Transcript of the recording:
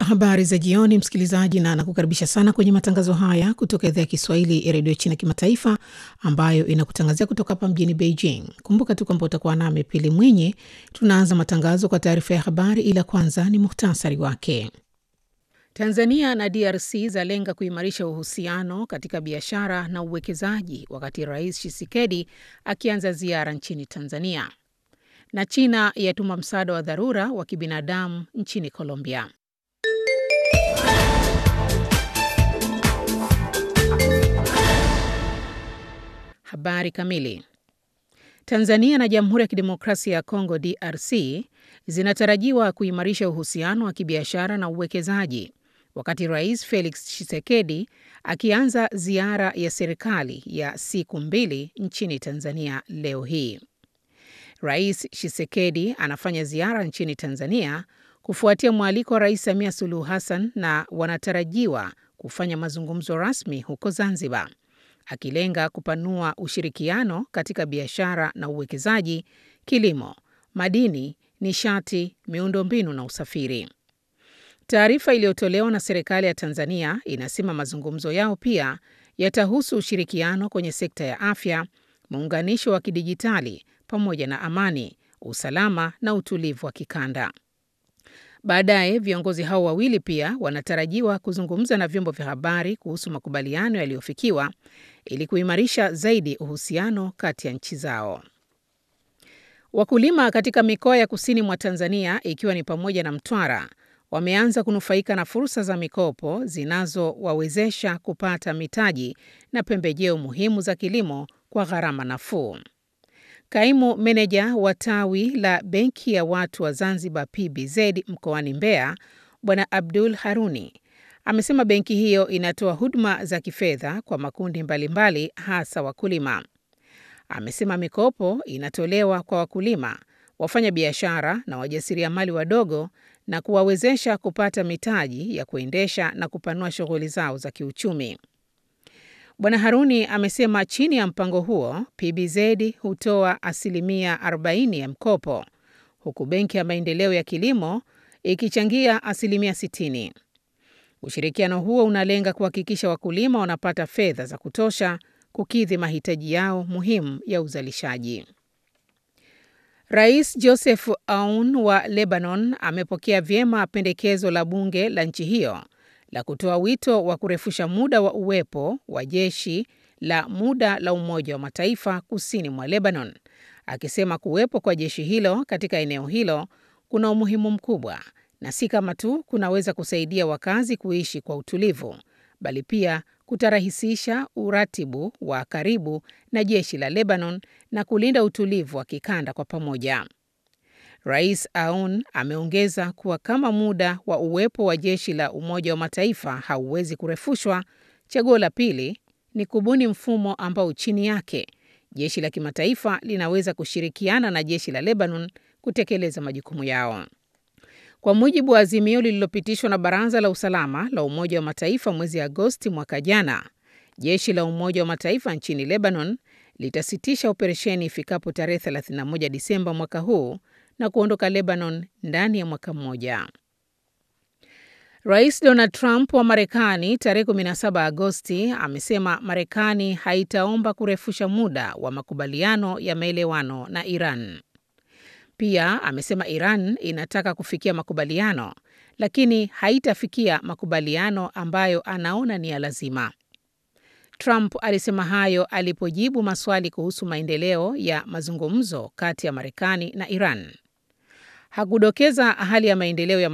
Habari za jioni, msikilizaji, na nakukaribisha sana kwenye matangazo haya kutoka idhaa ya Kiswahili ya redio China Kimataifa, ambayo inakutangazia kutoka hapa mjini Beijing. Kumbuka tu kwamba utakuwa nami Pili Mwinyi. Tunaanza matangazo kwa taarifa ya habari, ila kwanza ni muhtasari wake. Tanzania na DRC zalenga kuimarisha uhusiano katika biashara na uwekezaji, wakati Rais Tshisekedi akianza ziara nchini Tanzania, na China yatuma msaada wa dharura wa kibinadamu nchini Colombia. Habari kamili. Tanzania na Jamhuri ya Kidemokrasia ya Kongo DRC zinatarajiwa kuimarisha uhusiano wa kibiashara na uwekezaji wakati Rais Felix Tshisekedi akianza ziara ya serikali ya siku mbili nchini Tanzania leo hii. Rais Tshisekedi anafanya ziara nchini Tanzania kufuatia mwaliko wa Rais Samia Suluhu Hassan na wanatarajiwa kufanya mazungumzo rasmi huko Zanzibar akilenga kupanua ushirikiano katika biashara na uwekezaji, kilimo, madini, nishati, miundombinu na usafiri. Taarifa iliyotolewa na serikali ya Tanzania inasema mazungumzo yao pia yatahusu ushirikiano kwenye sekta ya afya, muunganisho wa kidijitali pamoja na amani, usalama na utulivu wa kikanda. Baadaye viongozi hao wawili pia wanatarajiwa kuzungumza na vyombo vya habari kuhusu makubaliano yaliyofikiwa ili kuimarisha zaidi uhusiano kati ya nchi zao. Wakulima katika mikoa ya kusini mwa Tanzania ikiwa ni pamoja na Mtwara wameanza kunufaika na fursa za mikopo zinazowawezesha kupata mitaji na pembejeo muhimu za kilimo kwa gharama nafuu. Kaimu meneja wa tawi la Benki ya Watu wa Zanzibar PBZ mkoani Mbeya, Bwana Abdul Haruni amesema benki hiyo inatoa huduma za kifedha kwa makundi mbalimbali mbali, hasa wakulima. Amesema mikopo inatolewa kwa wakulima, wafanya biashara na wajasiriamali wadogo na kuwawezesha kupata mitaji ya kuendesha na kupanua shughuli zao za kiuchumi. Bwana Haruni amesema chini ya mpango huo PBZ hutoa asilimia 40 ya mkopo huku Benki ya Maendeleo ya Kilimo ikichangia asilimia 60. Ushirikiano huo unalenga kuhakikisha wakulima wanapata fedha za kutosha kukidhi mahitaji yao muhimu ya uzalishaji. Rais Joseph Aoun wa Lebanon amepokea vyema pendekezo la bunge la nchi hiyo la kutoa wito wa kurefusha muda wa uwepo wa jeshi la muda la Umoja wa Mataifa kusini mwa Lebanon, akisema kuwepo kwa jeshi hilo katika eneo hilo kuna umuhimu mkubwa na si kama tu kunaweza kusaidia wakazi kuishi kwa utulivu, bali pia kutarahisisha uratibu wa karibu na jeshi la Lebanon na kulinda utulivu wa kikanda kwa pamoja. Rais Aoun ameongeza kuwa kama muda wa uwepo wa jeshi la Umoja wa Mataifa hauwezi kurefushwa, chaguo la pili ni kubuni mfumo ambao chini yake jeshi la kimataifa linaweza kushirikiana na jeshi la Lebanon kutekeleza majukumu yao. Kwa mujibu wa azimio lililopitishwa na Baraza la Usalama la Umoja wa Mataifa mwezi Agosti mwaka jana, jeshi la Umoja wa Mataifa nchini Lebanon litasitisha operesheni ifikapo tarehe 31 Disemba mwaka huu na kuondoka Lebanon ndani ya mwaka mmoja. Rais Donald Trump wa Marekani tarehe 17 Agosti amesema Marekani haitaomba kurefusha muda wa makubaliano ya maelewano na Iran. Pia amesema Iran inataka kufikia makubaliano lakini haitafikia makubaliano ambayo anaona ni ya lazima. Trump alisema hayo alipojibu maswali kuhusu maendeleo ya mazungumzo kati ya Marekani na Iran. Hakudokeza hali ya maendeleo ya